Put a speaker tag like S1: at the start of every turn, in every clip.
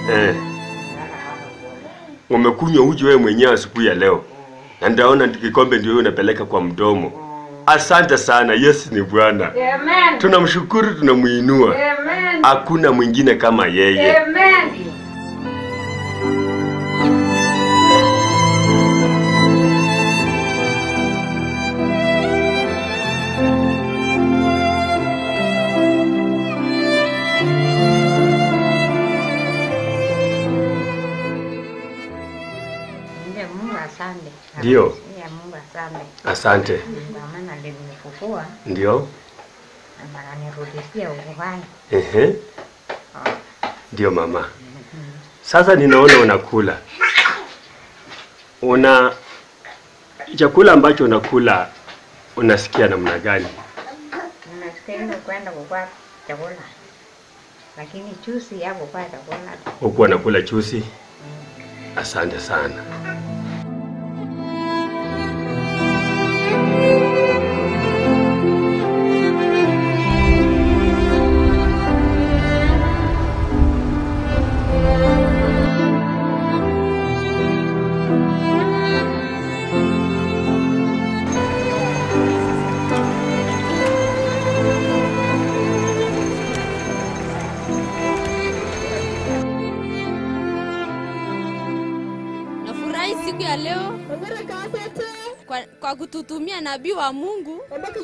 S1: Eh. Umekunywa uji wewe mwenyewe asubuhi ya leo. Na ndaona kikombe ndio wewe unapeleka kwa mdomo. Asante sana. Yesu ni Bwana.
S2: Amen.
S1: Tunamshukuru, tunamuinua.
S2: Amen.
S1: Hakuna mwingine kama yeye.
S2: Amen.
S3: Ndiye Mungu asante.
S1: Ndio.
S3: Ndiye Mungu asante.
S1: Asante.
S3: Kwa maana alinifufua
S1: Ndio.
S3: na ananirudishia uhai.
S1: Ehe. Ndio mama. Sasa ninaona unakula. Una chakula ambacho unakula unasikia namna gani?
S3: Ninastahili kwenda kukua chakula, lakini chusi ya kukua chakula
S1: Huku unakula chusi? Asante sana.
S4: Nafurahi siku ya leo kwa, kwa kututumia nabii wa Mungu.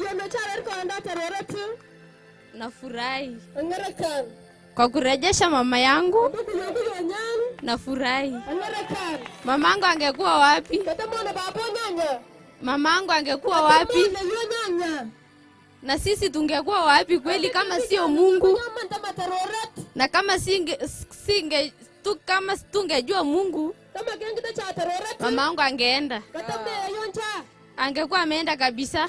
S4: Nafurahi kwa kurejesha mama yangu. Nafurahi. Mamangu angekuwa wapi? Mamangu angekuwa wapi? Na sisi tungekuwa wapi kweli kama sio Mungu? Na kama singe, singe tu, kama tungejua Mungu, mamangu angeenda, angekuwa ameenda kabisa.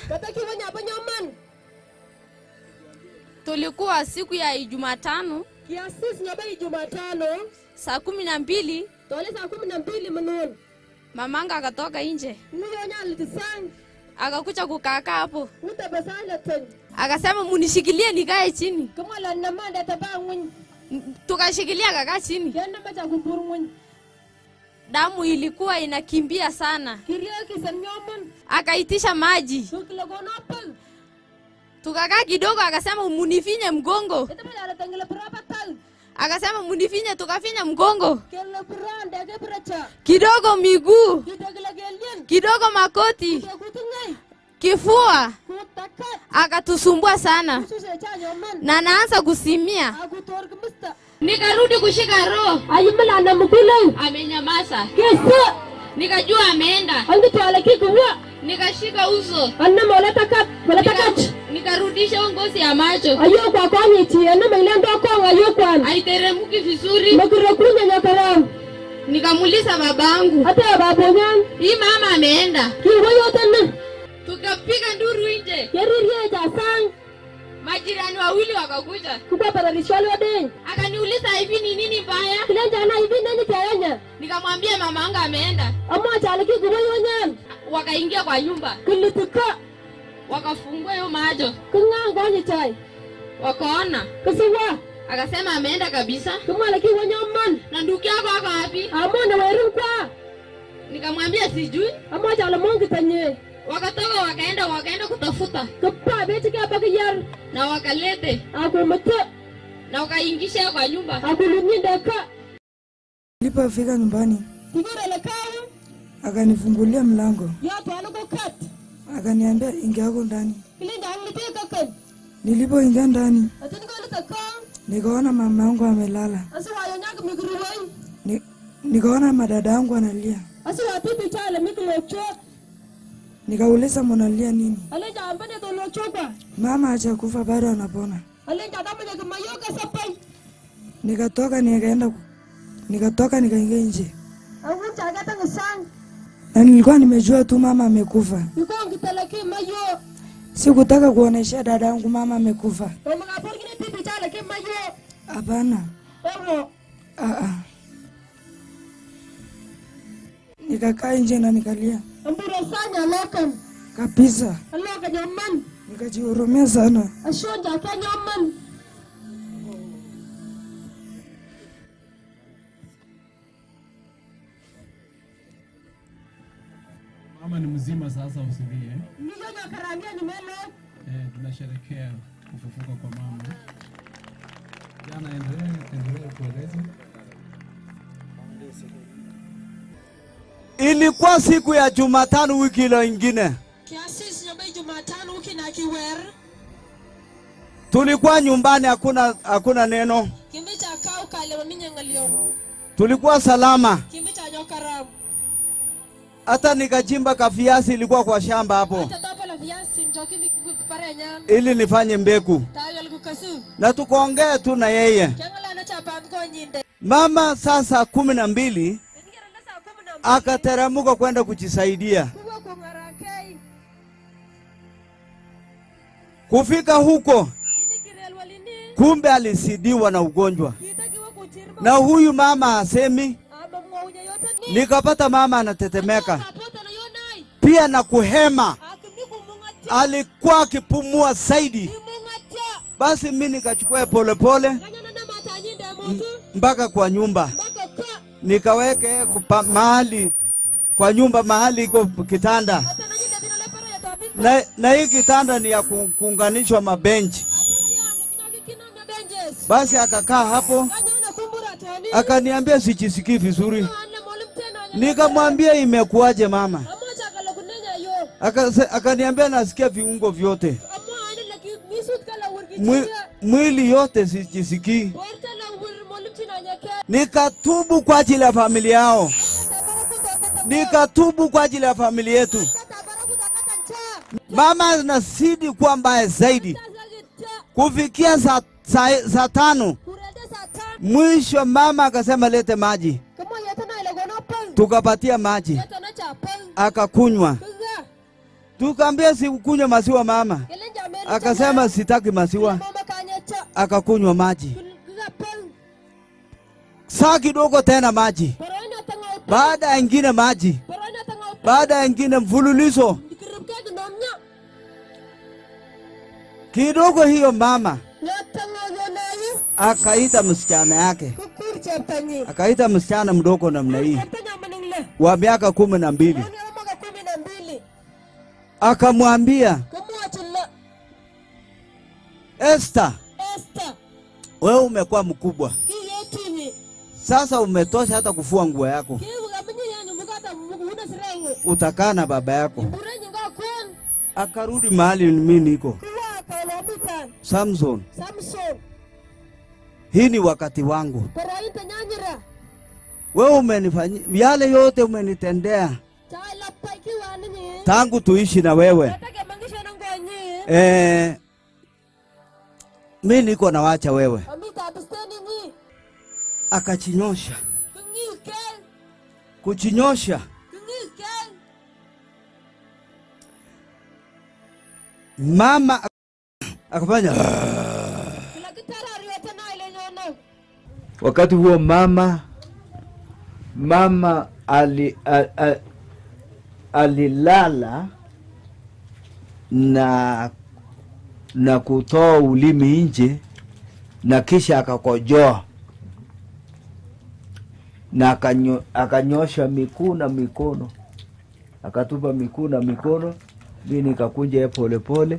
S4: Tulikuwa siku ya Jumatano
S5: kiasisi nyabai Jumatano
S4: saa kumi na mbili
S5: tole saa kumi na mbili mnon
S4: mamangu akatoka nje
S5: niyonyalitisang
S4: akakuja kukaaka hapo,
S5: utabasalaton
S4: akasema munishikilie nikae chini.
S5: kumwalan namande taba ng'uny
S4: N- Tukashikilia akakaa chini,
S5: kenamacha kubur ng'uny
S4: damu ilikuwa inakimbia sana,
S5: kiriokisan nyomon
S4: akaitisha maji,
S5: sukilogonopal
S4: tukakaa kidogo, akasema munifinye mgongo,
S5: itamayalatangle pirapatal
S4: akasema munifinye, tukafinya mgongo
S5: kele pirande ke piracha
S4: kidogo, miguu
S5: kitekile kelien
S4: kidogo, makoti,
S5: kekuting'ai
S4: kifua,
S5: kutakat
S4: akatusumbua sana
S5: susecha nyoman
S4: na naanza kusimia.
S5: akutor kimista
S4: Nikarudi kushika roho,
S5: ayimilana mukilei
S4: amenyamaza,
S5: kesa
S4: nikajua ameenda,
S5: angitwale kikuwa
S4: nikashika uso
S5: annama olatakat olatakat
S4: Nika- nikarudisha ngozi ya macho
S5: ayokwa konyiti annama ilendo kong ayokwan
S4: haiteremuki vizuri.
S5: makirekunya nyakarau
S4: Nikamuuliza babangu,
S5: ate babonyan
S4: hii mama ameenda?
S5: kiwoyotene
S4: Tukapiga nduru nje,
S5: keriryecha sang
S4: majirani wawili wakakuja,
S5: kupapararishwalodeny
S4: akaniuliza hivi ni nini mbaya?
S5: kilenjana ivi neni keyanya
S4: Nikamwambia mama wangu ameenda.
S5: amwachale kikuwoyonyan
S4: Wakaingia kwa nyumba,
S5: kilitika
S4: wakafungua hiyo macho,
S5: king'ang konyichai
S4: wakaona,
S5: kisiwa
S4: akasema ameenda kabisa.
S5: kimwale kiwonyoman
S4: Na ndugu yako ako wapi?
S5: amone werin kwa
S4: Nikamwambia sijui.
S5: amwachale mongitanye
S4: Wakatoka wakaenda, wakaenda kutafuta
S5: kipa betikepakiyar
S4: na wakalete
S5: akumite
S4: na wakaingisha kwa nyumba.
S5: akulunyindeka
S6: Nilipofika nyumbani
S5: kikirele kawu
S6: akanifungulia mlango,
S5: yotwale kukat
S6: akaniambia ingia huko ndani.
S5: kilinjanglitikakan
S6: Nilipoingia ndani,
S5: atinkolita kong
S6: nikaona mama yangu amelala,
S5: asiwayonyak mikiruweny
S6: Ni, nikaona madada yangu analia,
S5: asiwatipichale mikilokchok
S6: nikauliza munalia nini?
S5: alenja ambane tolokchokwa
S6: Mama hajakufa bado anapona.
S5: alenja tamanye kimayoka sapai
S6: Nikatoka nikaenda, ku- nikatoka nikaingia nje,
S5: awuchaketang sang
S6: na nilikuwa nimejua tu mama amekufa.
S5: ikongiteleki mayo
S6: Sikutaka kuonesha dada yangu mama amekufa.
S5: omakaporkini tipichale ki mayo
S6: Hapana,
S5: ewo
S6: ah, ah. Nikakaa nje na nikalia
S5: amburo sanya lokan
S6: kabisa,
S5: aloka nyoman
S6: nikajihurumia sana.
S5: ashonja ke nyoman
S2: mama ni mzima sasa, usilie.
S5: Nijojo karambia ni melo.
S2: Eh, tunasherekea kufufuka kwa mama. Jana, endelee endelee kueleza.
S7: Ilikuwa siku ya Jumatano wiki ile ingine,
S5: Kiasis nyambe Jumatano wiki na kiwer.
S7: tulikuwa nyumbani, hakuna hakuna neno,
S5: Kimbi cha kau kale mami nyangalio.
S7: tulikuwa salama.
S5: Kimbi cha nyokaram.
S7: Hata nikachimba kaviazi, ilikuwa kwa shamba hapo,
S5: Tatapo la viasi njoki pare nyam.
S7: ili nifanye mbegu,
S5: Tayo kukasu.
S7: na tukaongea tu na yeye.
S5: Kiangala na cha pam ko nyinde.
S7: Mama saa saa kumi na mbili
S5: Ningera na saa kumi na mbili.
S7: akateremka kwenda kujisaidia.
S5: Kuwa kungarakei.
S7: Kufika huko,
S5: Ini kirel walini.
S7: kumbe alisidiwa na ugonjwa,
S5: Kita kiwa kuchirba.
S7: na huyu mama hasemi.
S5: Aba mwaunya yote ni.
S7: Nikapata mama anatetemeka
S5: Kapota na yonai.
S7: pia na kuhema,
S5: Akimi kumungatia.
S7: alikuwa akipumua zaidi.
S5: Imungatia.
S7: Basi mi nikachukua polepole
S5: Kanya na mata nyinde mutu.
S7: mpaka kwa nyumba,
S5: Baka ka.
S7: nikaweke kupa, mahali kwa nyumba mahali iko kitanda,
S5: Hata na nyinde bina lepara ya tabika.
S7: na, na hii kitanda ni ya ku- kuunganishwa mabenchi. Basi akakaa hapo, akaniambia sijisikii vizuri. Nikamwambia imekuwaje mama? Akase- Akaniambia nasikia viungo vyote, Mwi, mwili yote sijisikii. Nikatubu kwa ajili ya familia yao, nikatubu kwa ajili ya familia yetu. Mama anazidi kuwa mbaya zaidi, kufikia saa saa, saa tano mwisho mama akasema lete maji, tukapatia maji akakunywa. Tukaambia sikunywa maziwa mama, akasema sitaki maziwa, akakunywa maji. Saa kidogo tena maji, baada ya ingine maji, baada ya ingine mfululizo kidogo. Hiyo mama akaita msichana yake, akaita msichana mdogo namna hii wa miaka kumi na mbili, akamwambia Esther, wewe umekuwa mkubwa sasa, umetosha hata kufua nguo yako, utakaa na baba yako. Akarudi mahali mimi niko. Samson, hii ni wakati wangu. Wewe umenifanyia yale yote umenitendea tangu tuishi na wewe. Eh, mi niko nawacha wewe. Akachinyosha, kuchinyosha mama ak- akafanya wakati huo mama mama ali, a, a, alilala na na kutoa ulimi nje na kisha akakojoa na akanyo, akanyosha miguu na mikono akatupa miguu na mikono mi nikakunja ye polepole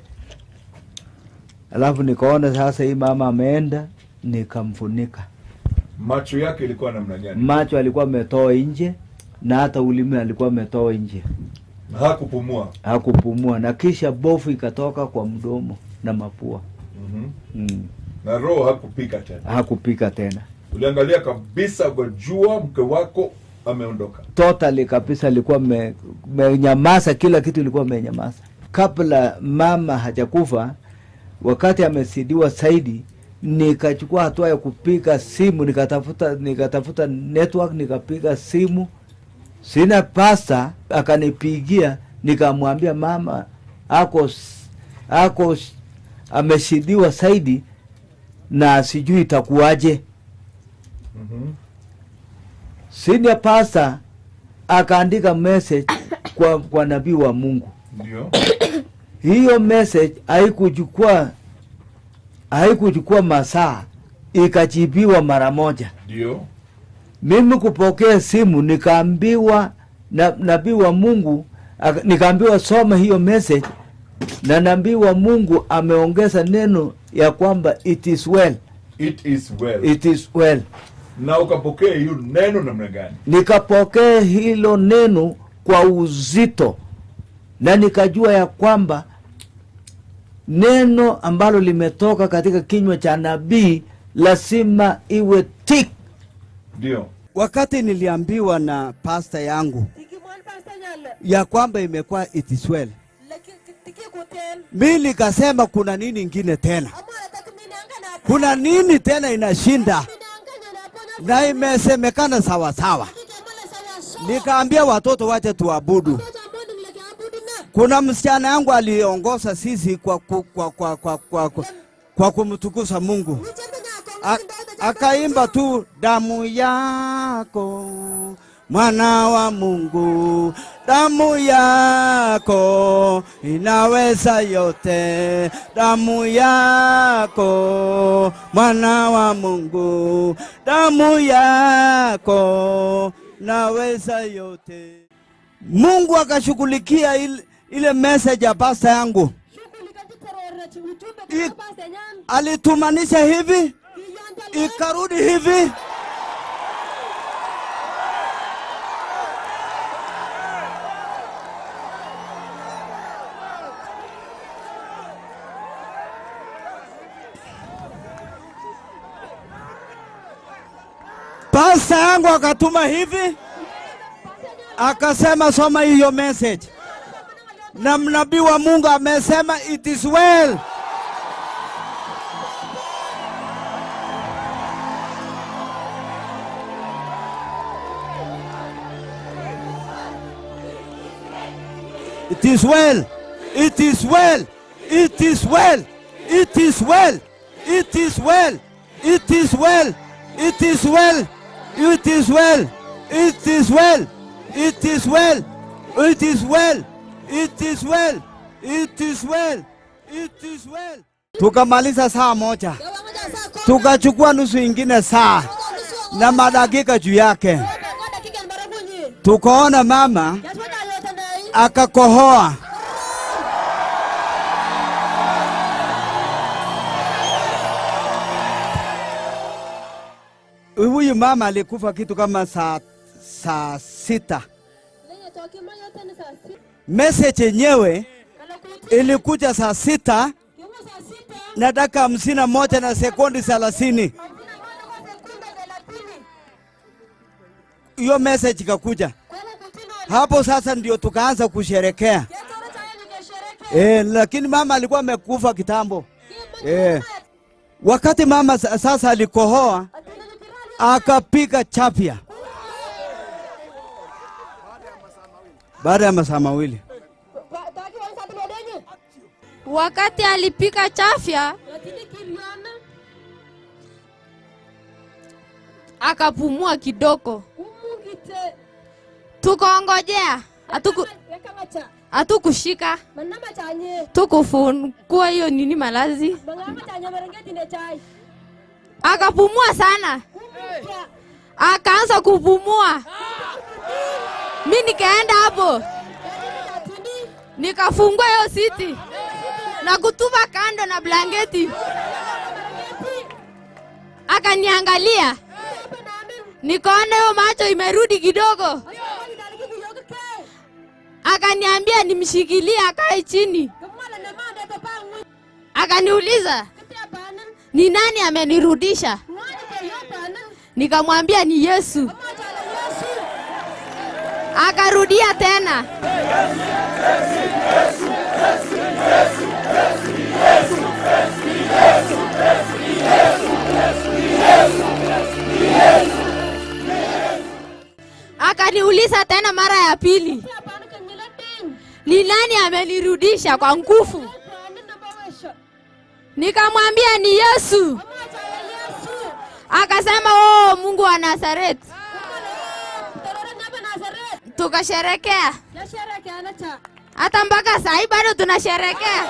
S7: alafu nikaona sasa hii mama ameenda nikamfunika
S8: macho yake ilikuwa namna gani
S7: macho alikuwa ametoa nje na hata ulimi alikuwa ametoa nje
S8: na hakupumua
S7: hakupumua na kisha bofu ikatoka kwa mdomo na mapua
S8: mm
S7: mm.
S8: na roho hakupika tena
S7: hakupika tena
S8: uliangalia kabisa ukajua mke wako ameondoka
S7: totally kabisa alikuwa me- menyamaza kila kitu ilikuwa menyamaza kabla mama hajakufa wakati amesidiwa zaidi nikachukua hatua ya kupiga simu nikatafuta nikatafuta network nikapiga simu sina pasta akanipigia nikamwambia mama ako s- ako s- ameshidiwa zaidi na sijui itakuwaje
S8: mm-hmm.
S7: senior pastor akaandika message kwa, kwa nabii wa Mungu.
S8: ndio
S7: Hiyo message haikuchukua haikuchukua masaa, ikajibiwa mara moja.
S8: ndio
S7: Mimi kupokea simu nikaambiwa na nabii wa Mungu Aka- nikaambiwa soma hiyo message na naambiwa mungu ameongeza neno ya kwamba it is well
S8: it is well
S7: it is well
S8: na ukapokea hiyo neno namna gani
S7: nikapokea hilo neno kwa uzito na nikajua ya kwamba neno ambalo limetoka katika kinywa cha nabii lazima iwe tik
S8: ndio
S9: wakati niliambiwa na pasta yangu
S5: Tikimwon pastor nyale.
S9: ya kwamba imekuwa it is well
S5: Laki tikikuten.
S9: mi nikasema kuna nini ingine tena
S5: Amara takminanga na
S9: kuna nini tena inashinda
S5: minanga na pona.
S9: na imesemekana sawasawa
S5: Kikamala sawa so.
S9: nikaambia watoto wache tuabudu
S5: Toto ambodu mleke abudu na.
S9: kuna msichana yangu aliongoza sisi kwa, ku- kwa, kwa, kwa, kwa, kwa, kwa kumtukuza mungu
S5: Nichembe nyako.
S9: A- akaimba tu damu yako mwana wa mungu damu yako inaweza yote damu yako mwana wa mungu damu yako naweza yote mungu akashughulikia ile, ile message ya pasta yangu
S5: Shughuli katika rora chi ujumbe
S9: I-
S5: kwa pastor nyan.
S9: alitumanisha hivi
S5: Iyonda le.
S9: ikarudi hivi pasta yangu akatuma hivi akasema soma hiyo message na mnabii wa mungu amesema it is well It is well. It is well. It is well. It is well. It is well. It is well. It is well. It is well. It is well. It is well. It is well. It is well. It is well. It is well. Tukamaliza saa moja,
S5: Yawangoja saa kumi.
S9: tukachukua nusu ingine saa
S5: Nusu wa
S9: na madakika juu yake,
S5: Ngoja dakika ni mara bunyi.
S9: tukaona mama
S5: Yaswada yote ndai.
S9: akakohoa. Huyu mama alikufa kitu kama saa, saa sita.
S5: Lenye toki ma yote ni saa sita.
S9: Message yenyewe
S5: Kala kuti.
S9: ilikuja saa sita
S5: Kiungo saa sita.
S9: na dakika hamsini na moja na sekundi thelathini.
S5: Hamsini na moja kwa sekunde thelathini.
S9: Hiyo message ikakuja
S5: Kwela kutino.
S9: hapo. Sasa ndio tukaanza kusherekea
S5: Yatoro chaya nikeshereke.
S9: e, lakini mama alikuwa amekufa kitambo
S5: Kima
S9: e. Wakati mama sa- sasa alikohoa
S5: Atende nikirali.
S9: akapiga chapya baada ya masaa mawili.
S5: Pa- taki wa isa tulodenye.
S4: Wakati alipika chafya
S5: Yatini kiriana.
S4: akapumua kidogo,
S5: Umungite.
S4: tukaongojea, hatuku-
S5: Yakamacha.
S4: hatukushika,
S5: Manama chanye.
S4: tukufungua hiyo nini malazi,
S5: Mangama chanye marengeti ne chai.
S4: akapumua sana,
S5: Umungite.
S4: akaanza kupumua. Mi nikaenda hapo
S5: Yatini.
S4: nikafungua hiyo siti na kutupa kando na blanketi, akaniangalia,
S5: Hapa na amin.
S4: nikaona hiyo macho imerudi kidogo,
S5: Ayo, wali daliki kuyoke ke.
S4: akaniambia nimshikilie akae chini,
S5: Kamala ne mande to pangwi.
S4: akaniuliza
S5: Kiti apanan.
S4: ni nani amenirudisha,
S5: Ngani ke yopanan.
S4: nikamwambia ni Yesu.
S5: Amacha la Yesu.
S4: Akarudia tena, akaniuliza tena mara ya pili,
S5: Kiti apanan ke ngila ding.
S4: ni nani amenirudisha kwa nguvu?
S5: Apanan na bawesha.
S4: Nikamwambia ni Yesu.
S5: Amacha la Yesu.
S4: Akasema oh, Mungu wa Nazareti.
S5: Torore nyaba Nazaret.
S4: Tukasherekea
S5: Yashereke anacha.
S4: hata mpaka saa hii bado tunasherekea.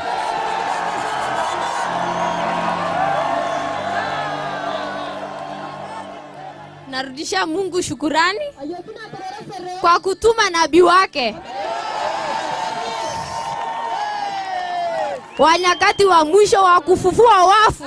S4: Narudisha Mungu shukurani
S5: Ayo kina torore sere.
S4: kwa kutuma nabii wake wa nyakati wa mwisho wa kufufua wafu.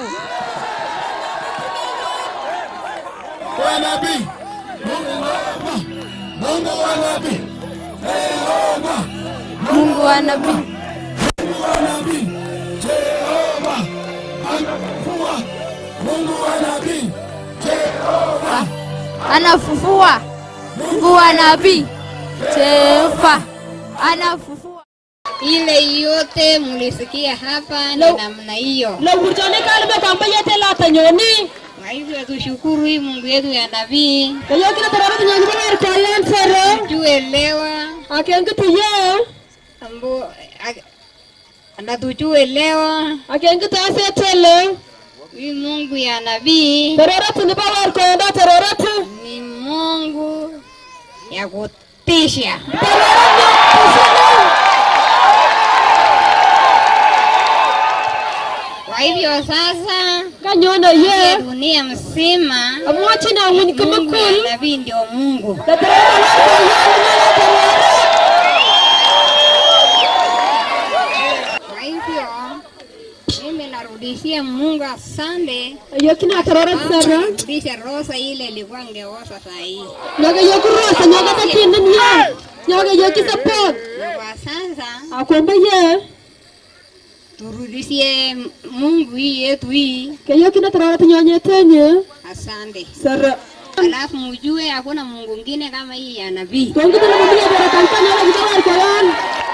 S10: wa nabii Mungu Baba, Mungu wa nabii Jehova,
S4: Mungu wa nabii
S10: Mungu wa nabii Jehova anafufua. Mungu wa nabii Jehova
S4: anafufua. Mungu wa nabii Jehova anafufua.
S11: Ile yote mlisikia hapa ni namna hiyo.
S5: Lowurjoni kalbe kwamba yete lata nyoni.
S11: Kwa hivyo tushukuru hii Mungu yetu ya nabii.
S5: Kayo kina tarara nyoni ber kayan sere.
S11: Tuelewa
S5: Akengi tuye.
S11: ambo ak- anatuchuelewa
S5: Akengi tase tele.
S11: hii Mungu ya nabii
S5: Tarara ni bawar ko da tarara tu.
S11: ni Mungu ya kutisha. Kwa hivyo sasa
S5: Kanyono ye.
S11: dunia mzima
S5: Amwachi na nguni
S11: Mungu ya
S5: kumakul.
S11: nabii ndio Mungu.
S5: Da tarara la ko yan tarara.
S11: Kwa hivyo mimi narudishia Mungu asante.
S5: Ayo kina tarara sere.
S11: Rudisha rosa ile ilikuwa ngeosa saa hii.
S5: Nyoga yo kurosa nyoga ta kinin ye. Nyoga yo kisapot.
S11: Na kwa sasa
S5: Akwamba ye.
S11: turudishie Mungu hii yetu hii,
S5: Kayo kina tarara nyonye tenye.
S11: asante.
S5: Sere.
S11: Alafu mjue hakuna Mungu mwingine kama hii ya nabii.
S5: Tongi tele mabia bere kampanya la bidawar ko yan.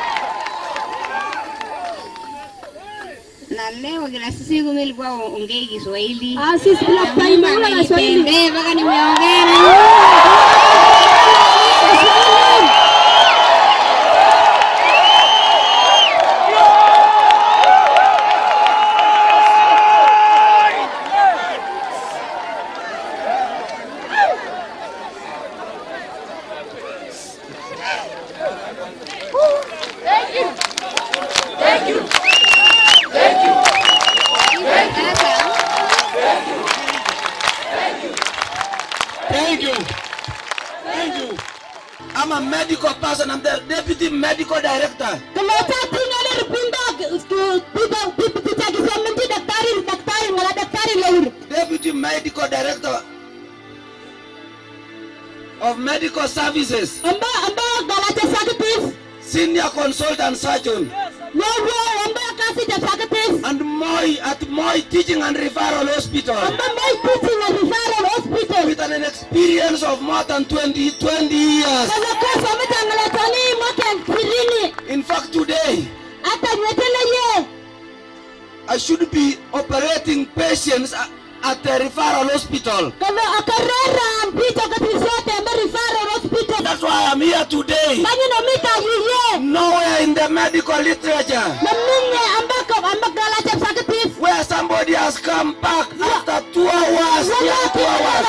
S11: Na leo kila siku mimi nilikuwa ongei Kiswahili.
S5: Ah, sisi bila time wala na Swahili.
S11: Nipende mpaka nimeongea na
S9: Thank you. Thank you. I'm a medical person. I'm the deputy medical director.
S5: Keleta tinggal ripinda pita pita kisamenti daktari daktari ngala daktari lewur.
S9: Deputy medical director of medical services.
S5: Amba amba galata sakitis.
S9: Senior consultant surgeon.
S5: Lowo amba kasi da sakitis.
S9: And Moy at Moy Teaching and Referral Hospital.
S5: Amba mai teaching and referral hospital.
S9: With an experience of more than 20, 20 years.
S5: Kaza kosa mita ngala tani mwaka ishirini.
S9: In fact, today,
S5: Hata nyetele ye.
S9: I should be operating patients a- at the referral hospital.
S5: Kaza akarera mpita katisote amba referral hospital.
S9: That's why I'm here today.
S5: Banyi no mita yiye.
S9: Nowhere in the medical literature
S5: Naminye amba ka amba galata sakitis.
S9: where somebody has come back after two hours, yeah, two hours.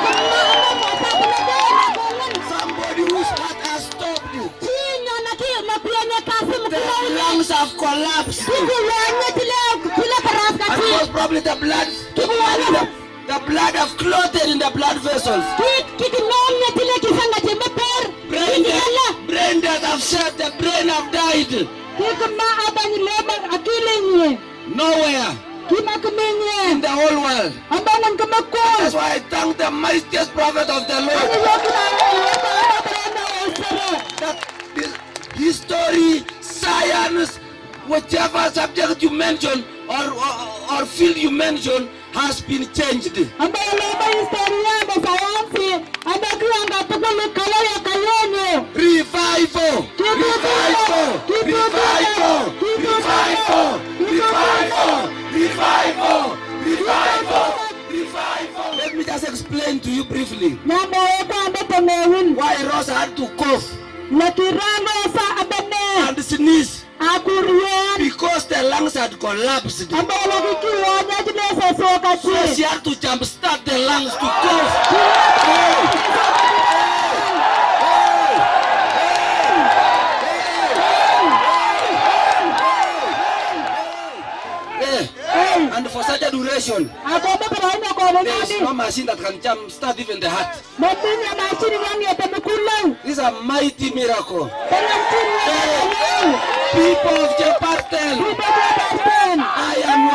S9: Somebody whose heart has stopped. The lungs have collapsed. And most probably the blood, the, the blood have clotted in the blood vessels. Brain death, brain death have said the brain have died. Nowhere in the whole world. That's why I thank the mightiest prophet of the Lord. That this history, science, whichever subject you mention or, or, or field you mention has been changed. Revival! Revival! Revival! Revival! Revival! Revival! Revival! Revival! Let me just explain to you briefly why Rosa had to cough and sneeze because the lungs had collapsed. So she had to jumpstart the lungs to cough. Yeah. And for such a duration, there is no machine that can jumpstart even the heart. This is a mighty miracle. People of Jepartel,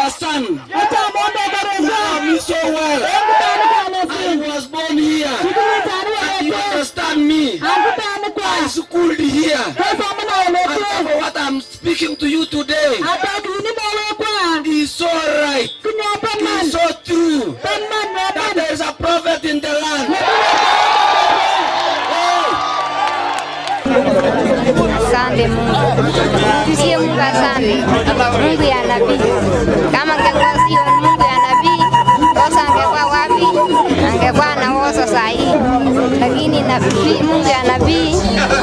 S10: our son. Love me so well. I was born here. And you understand me. I schooled here. And for what I'm speaking to you today is so right. Is so true. That there is a prophet in the land.
S11: Asante Mungu, tusie Mungu asante. Mungu ya nabii, kama angekuwa sio Mungu ya nabii, Wosa angekuwa wapi? Angekuwa na Wosa saa hii, lakini nabii, Mungu ya nabii